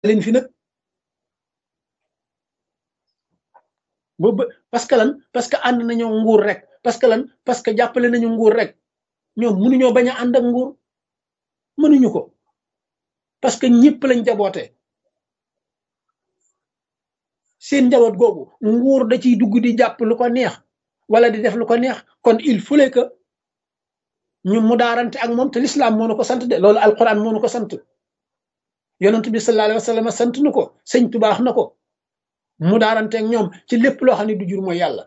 leen fi nag boobu parce que lan parce que ànd nañoo nguur rek parce que lan parce que jàppale nañu nguur rek ñoom mënuñoo bañ a ànd ak nguur mënuñu ko parce que ñëpp lañ jaboote seen njaboot googu nguur da ciy dugg di jàpp lu ko neex wala di def lu ko neex kon il fallait que ñu mu daarante ak moom te l'islam moo nu ko sant de loolu alquran moo nu ko sant yonent bi sallallahu alayhi wa sallam sant nu ko sëñ tubaax na ko mu daarante ak ñoom ci lépp loo xam ne du jur mooy yàlla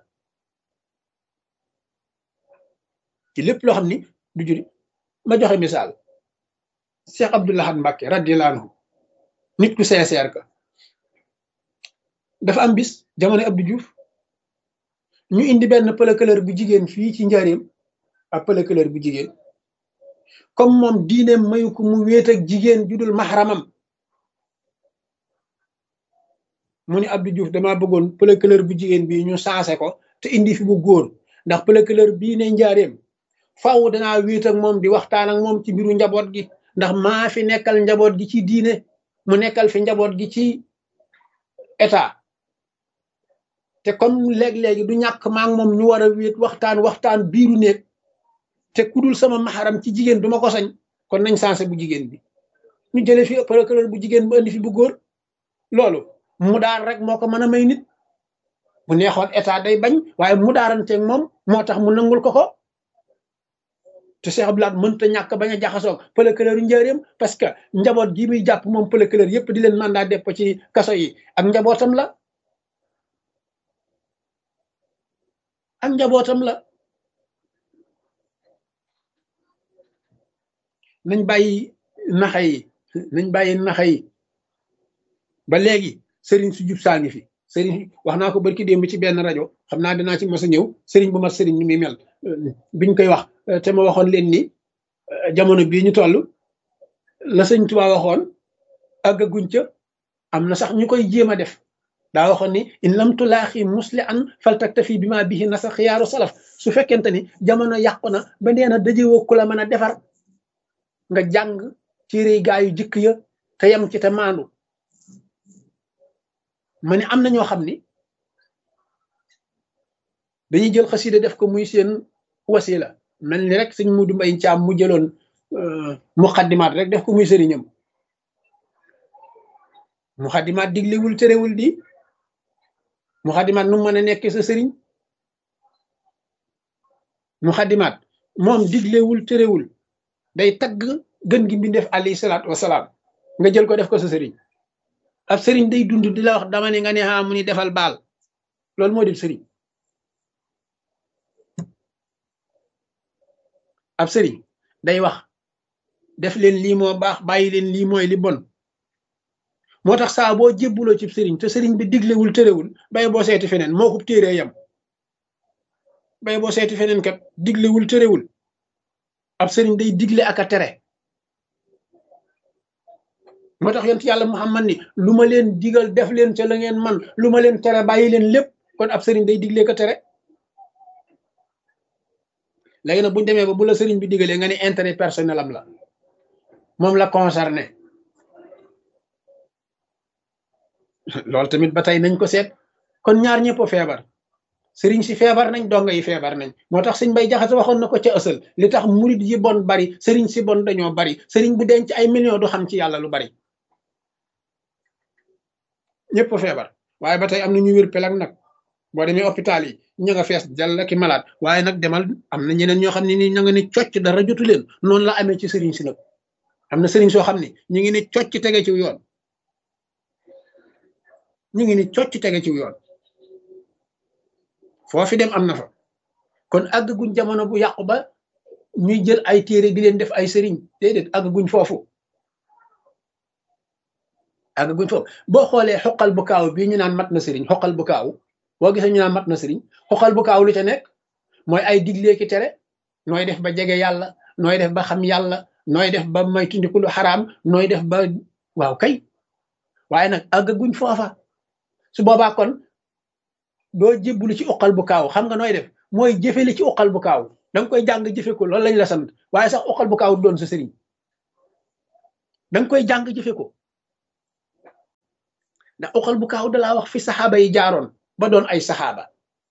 ci lépp loo xam ni du jur ma joxe misaal Cheikh Abdoul Ahad Mbacké radiyallahu anhu nit ku sincère ka dafa am bis jamono Abdou Diouf ñu indi benn pëlëkëlër bu jigéen fii ci njaareem ak pëlëkëlër bu jigéen comme moom diineem mayu ko mu wéet ak jigéen judul maxaramam mu ni Abdou Diouf damaa bëggoon pëlëkëlër bu jigéen bi ñu saase ko te indi fi bu góor ndax pëlëkëlër bii ne njaareem faaw danaa wéet ak moom di waxtaan ak moom ci mbiru njaboot gi ndax maa fi nekkal njaboot gi ci diine mu nekkal fi njaboot gi ci état te comme léeg-léegi du ñàkk maa ngi moom ñu war a wéet waxtaan waxtaan biiru néeg te kudul sama maxaram ci jigéen du ma ko sañ kon nañ sansé bu jigéen bi ñu jële fi procureur bu jigéen bu indi fi bu góor loolu mu daar rek moo ko mën a may nit bu neexoon état day bañ waaye mu daaranteeg moom moo tax mu nangul ko ko te Cheikh Abdoulaye mënta ñàkk bañ a jaxasoog procureur yu njëriñam parce que njaboot gi muy jàpp moom procureur yépp di leen mandat depp ci kaso yi ak njabootam la ak njabootam la nañ bàyyi naxa yi nañ bàyyi naxa yi ba léegi sëriñ su jub saa ngi fi sëriñ wax naa ko barki démb ci benn rajo xam naa dinaa ci mos a ñëw sëriñ bu mat sëriñ ni muy mel biñ koy wax te ma waxoon leen ni jamono bii ñu toll la sëñ Tuubaa waxoon àggaguñ ca am na sax ñu koy jéem a def daa waxoon ni in lam tulaaxi musli an faltaktafi bi ma bihi nasa xiyaaru salaf su fekkente ni jamono yàqu na ba nee na dajewoo ku la mën a defar nga jàng téere gaa yu jëkk ya te yem ci te maandu ma ne am na ñoo xam ni dañuy jël xasida def ko muy seen wasila mel ni rek sëñ Mudu Mbay Caam mu jëloon muxaddimaat rek def ko muy sëriñam muxaddimaat diglewul terewul di muxaddimaat nu mën a nekk sa sëriñ muxaddimaat moom diglewul terewul day tagg gën gi mbindeef alayhi salaatu wasalaam nga jël ko def ko sa sëriñ ab sëriñ day dund di la wax dama ne nga ne xaa mu ni defal baal loolu moo di sëriñ ab sëriñ day wax def leen lii moo baax bàyyi leen lii mooy li bon moo tax saa boo jébbuloo ci sëriñ te sëriñ bi diglewul tërewul bay boo seeti feneen moo ko téeree yam bay boo seeti feneen kat diglewul tërewul ab sëriñ day digle ak a tere moo tax yonent yàlla Muhammad ni lu ma leen digal def leen ca la ngeen man lu ma leen tere bàyyi leen lépp kon ab sëriñ day digle ko tere léegi nag bu ñu demee ba bu la sëriñ bi digalee nga ne intérêt personnel am la moom la concerné loolu tamit ba tey nañ ko seet kon ñaar ñëpp feebar sëriñ si feebar nañ donga yi feebar nañ moo tax sëñ bay jaxate waxoon na ko ca ësal li tax murid yi bon bari sëriñ si bon dañoo bari sëriñ bu denc ay millions du xam ci yàlla lu bari ñëpp feebar waaye ba tey am na ñu wér pelag nag boo demee hôpital yi ña nga fees jàll ki malade waaye nag demal am na ñeneen ñoo xam ne ni ña nga ne cocc dara jotu leen noonu la amee ci sëriñ si nag am na sëriñ soo xam ne ñu ngi ne cocc tege ci yoon ñu ngi ni cocc tege ci yoon foofi dem am na fa kon àgg guñ jamono bu yàqu ba ñuy jël ay téere di leen def ay sëriñ déedéet àgg guñ foofu àgg guñ foofu boo xoolee xoqal bu kaaw bii ñu naan mat na sëriñ xoqal bu kaaw boo gisee ñu naan mat na sëriñ xoqal bu kaaw lu ca nekk mooy ay diglee ki tere nooy def ba jege yàlla nooy def ba xam yàlla nooy def ba may tundiku lu xaraam nooy def ba waaw kay waaye nag àgg guñ foofa su boobaa kon doo jébbulu ci uqal bu kaaw xam nga nooy def mooy jëfe li ci uqal bu kaaw da nga koy jàng jëfe ko loolu lañ la sant waaye sax uqal bu kaaw doon sa sëriñ da nga koy jàng jëfe ko ndax uqal bu kaaw dalaa wax fi saxaaba yi jaaroon ba doon ay saxaaba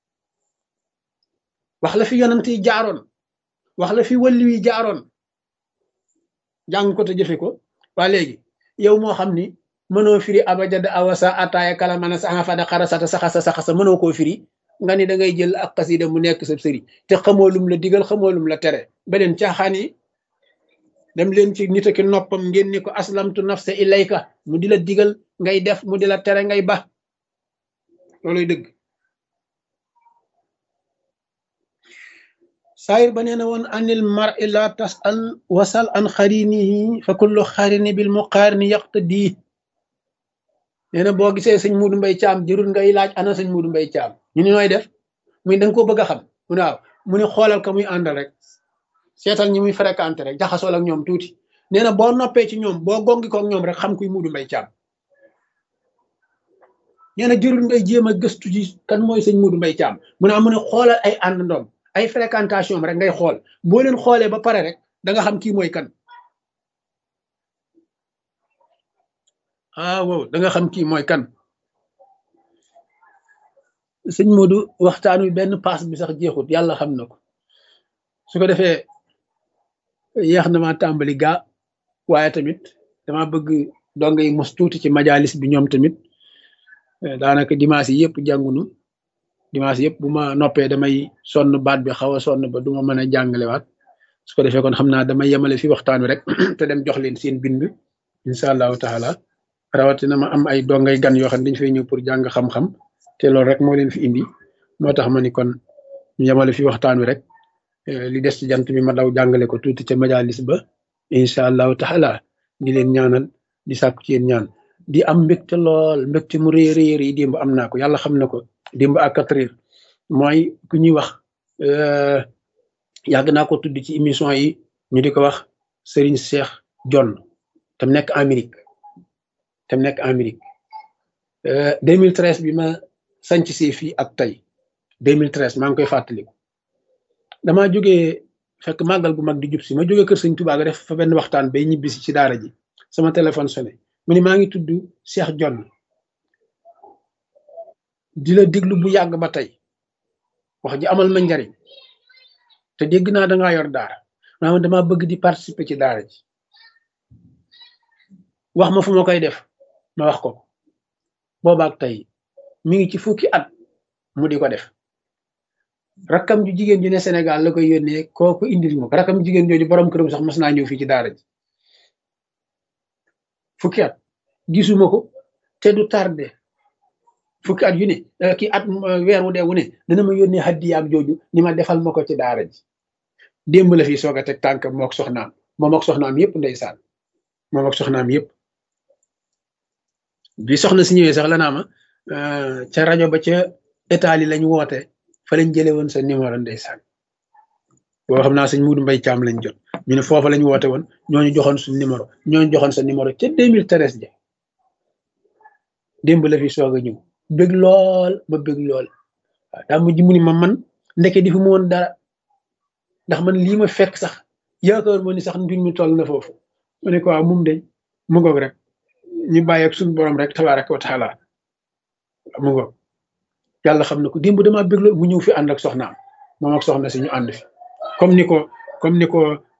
wax la fi yonant yi jaaroon wax la fi wàllu yi jaaroon jàng ko te jëfe ko waa léegi yow moo xam ni mënoo firi abajada awasa ataaya kalamana saxa fada xarasata saxasa saxasa mënoo koo firi nga ni da ngay jël ak xasida mu nekk sa sëri te xamoo lum la digal xamoo lum la tere beneen caaxaan yi dem leen ci nit ki noppam ngeen ni ko aslamtu nafsa ilayka mu di la digal ngay def mu di la tere ngay ba looluy dëgg saayir ba nee na woon anil mar la tasal wasal an xarinihi fa kullu xarini bil muqaarini yaqtadi nee na boo gisee sëñ Muudu Mbay Caam jërul ngay laaj ana sëñ Muudu Mbay Caam ñu ni nooy def muy da nga koo bëgg a xam mu ne waaw mu ne xoolal ka muy àndal rek seetal ñi muy fréquenté rek jaxasool ak ñoom tuuti nee na boo noppee ci ñoom boo gongi ko ak ñoom rek xam kuy Muudu Mbay Caam nee na jërul ngay jéem a gëstu ji kan mooy sëñ Muudu Mbay Caam mu ne am mu ne xoolal ay àndandoom ay fréquentation rek ngay xool boo leen xoolee ba pare rek da nga xam kii mooy kan ah wow da nga xam kii mooy kan sëñ Modou waxtaan wi benn paas bi sax jeexut yàlla xam na ko su ko defee yeex na ma tàmbali gaa waaye tamit dama bëgg donga yi mos tuuti ci majalis bi ñoom tamit daanaka dimanche yi yëpp jàngunu dimanche yëpp bu ma noppee damay sonn baat bi xaw a sonn ba du ma mën a jàngalewaat su ko defee kon xam naa damay yemale fi waxtaan wi rek te dem jox leen seen bind incha allahu taala rawatina ma am ay dongay gan yoo xam ne dañu fay ñëw pour jàng xam-xam te loolu rek moo leen fi indi moo tax ma ni kon ñu yemale fi waxtaan wi rek li des ci jant bi ma daw jàngale ko tuuti ca majalis ba incha allahu taala di leen ñaanal di sàkku ci yéen ñaan di am mbégte lool mbégte mu rëy rëy rëy démb am naa ko yàlla xam na ko démb ak quatre heures mooy ku ñuy wax yàgg naa ko tudd ci émission yi ñu di ko wax Serigne Cheikh John tam nekk Amérique tam nekk Amérique 2013 bi ma sanc si fii ak tey 2013 maa ngi koy fàttaliku damaa jógee fekk màggal gu mag di jub si ma jógee kër sëñ Tuubaa ga def fa benn waxtaan bay ñibbisi ci daara ji sama téléphone sonné mu ni maa ngi tudd Cheikh John di la déglu bu yàgg ba tey wax ji amal ma njariñ te dégg naa da ngaa yor daara maanaam dama bëgg di participer ci daara ji wax ma fu ma koy def ma wax ko boobaak tey mi ngi ci fukki at mu di ko def rakkam ju jigéen ju ne Sénégal la koy yónnee kooku indil ma ko rakkam jigéen jooju borom këram sax mas naa ñëw fii ci daara ji fukki at gisuma ko te du tardé fukki at yu ne kii at weer wu dee wu ne dana ma yónnee haddiyaam jooju ni ma defal ma ko ci daara ji démb la fi soog a teg tànk mook soxnaam moom ak soxnaam yëpp ndeysaan moom ak soxnaam yëpp bi soxna si ñëwee sax la naa ma ca rajo ba ca Italie lañ woote fa lañ jëlee woon sa numéro ndeysaan boo xam naa sëñ Muudu Mbay Caam lañ jot ñu ne foofa lañ woote woon ñooñu joxoon suñ numéro ñooñu joxoon sa numéro ca 2013 ja démb la fi soog a ñëw bëgg lool ba bëgg lool waaw daa mujj mu ni ma man ndeke di fu mu woon dara ndax man lii ma fekk sax yaakaar moo ni sax mbir mi toll na foofu mu ne ko waaw mum de mu ngoog rek ñu bàyyi ak suñu borom rek tabaaraka wa taala mu ngoog yàlla xam na ko démb damaa bëgg lool mu ñëw fi ànd ak soxnaam moom ak soxna si ñu ànd fi comme ni ko comme ni ko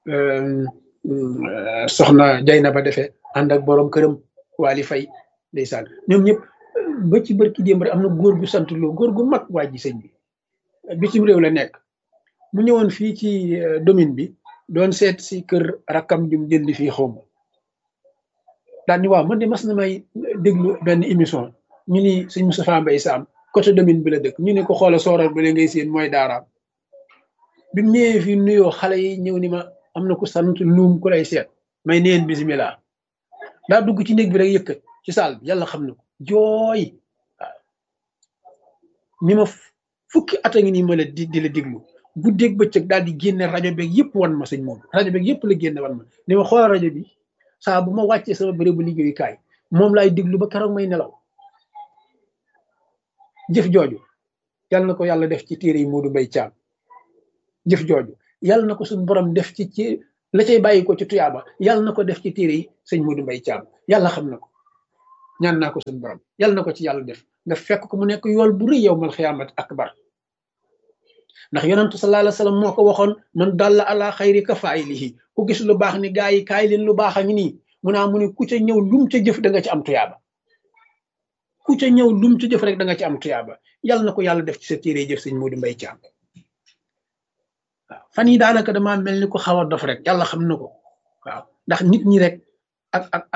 soxna Jayna ba defee ànd ak borom këram Waly Faye ndeysaan ñoom ñëpp ba ci bërki démb rek am na góor gu sant loo góor gu mag waa ji sëñ bi bitim réew la nekk mu ñëwoon fii ci domaine bi doon seet si kër rakkam jum jënd fii xaw ma daal ni waaw man de mas na may déglu benn émission ñu ni sëñ Moustapha Mbaye Sam côté domaine bi la dëkk ñu ne ko xoola sooral ba la ngay seen mooy daaraam bi mu ñëwee fii nuyoo xale yi ñëw ni ma am na ku sant luum ku lay seet may neen bisimilah daa dugg ci néeg bi rek yëkkat ci saal bi yàlla xam na ko jooy waaw ni ma fukki at a ngi nii ma la di di la déglu guddeeg bëccëg daal di génne rajo beeg yëpp wan ma sëñ moom rajo beeg yëpp la génne wan ma ni ma xoolal rajo bi saa bu ma wàccee sama bérébu liggéeyukaay moom laay déglu ba keroog may nelaw jëf jooju yàlla na ko yàlla def ci téere yi Modou Mbaye Thiam jëf jooju yàlla na ko suñu borom def ci ci la cay bàyyi ko ci tuyaaba yàlla na ko def ci téere yi sëñ Modou Mbaye Thiam yàlla xam na ko ñaan naa ko suñu borom yàlla na ko ci yàlla def nga fekk ko mu nekk yool bu rëy yow mal xiyaamat akbar ndax yonentu sallallahu alayhi wa sallam moo ko waxoon man dalla ala xayri ka faayilihi ku gis lu baax ni gaa yi kaay leen lu baax a ngi nii mu naa mu ne ku ca ñëw lum ca jëf da nga ci am tuyaaba ku ca ñëw lum ca jëf rek da nga ci am tuyaaba yàlla na ko yàlla def ci sa téere jëf sëñ Modou Mbaye Thiam waaw fan yi daanaka damaa mel ni ko xaw a dof rek yàlla xam na ko waaw ndax nit ñi rek ak ak